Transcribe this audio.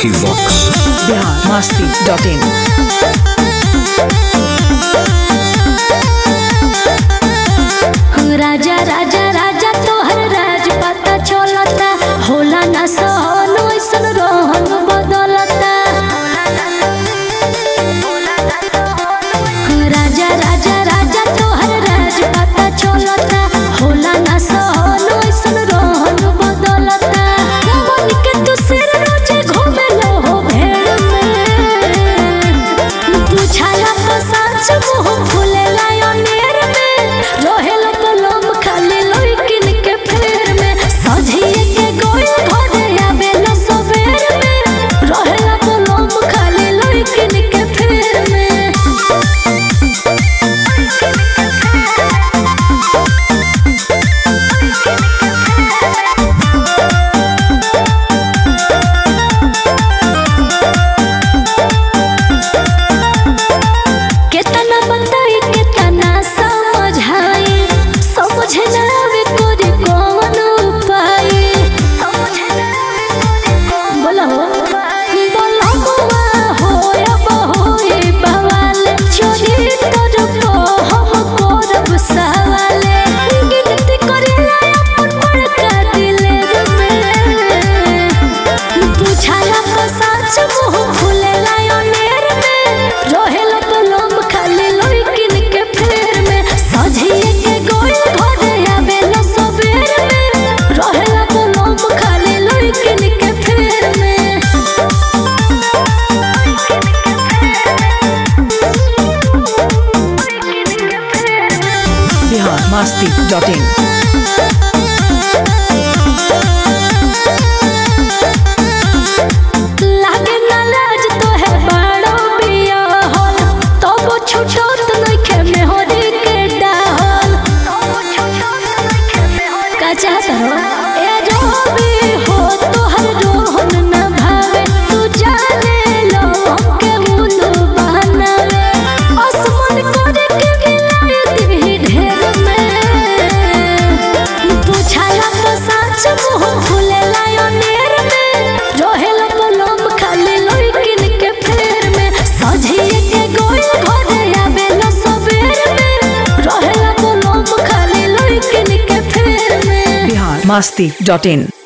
Vicky Vox. Bihar Masti dot in राजा राजा राजा तोहर राज पता चलता होला ना सहन ऐसन रोहन बदलता राजा राजा राजा तोहर राज पता चलता होला ना सहन ऐसन रोहन बदलता मन के तू सिर रोजे घूमे लो हो भेड़ में पूछाला तो सच मुंह फुले लायनेर में रहेला पलम खाली लइकिन के फेर में सझिए के गोई घरे आवेला सवेर में रहेला पलम खाली लइकिन के फेर में केतना बताई केतना समझाई समझे ना आवे कोरी कौन उपाय बोलो बोलो बुआ होय बहोय बवाल चोरी कर को हम करब सवाल गिनती करेला अपन बड़का दिलेर में पूछाला तो सच मुंह फुलेला अनेर में रहेला पलम खाली लइकिन के फेर में सझिए के गोई घरे आवेला सवेर में रहेला पलम खाली लइकिन के फेर में बिहार मस्ती डॉट इन लागे ना लाज तो है बड़ो बिया होल तब छुटत नइखे मेहरी के डाहल का चाहत हो ए रोबी हो तोहर रोहन न भावे तू जाने लो के मुनु बनावे असमन करे के गिलाए दिही ढेर में पूछाला तो सच मुंह फुले लायनेर में रहेला पलम खाली लइकिन के फेर में सझिए के गोई घरे आवेला सवेर में रहेला पलम खाली लइकिन के फेर में बिहार मस्ती डॉट इन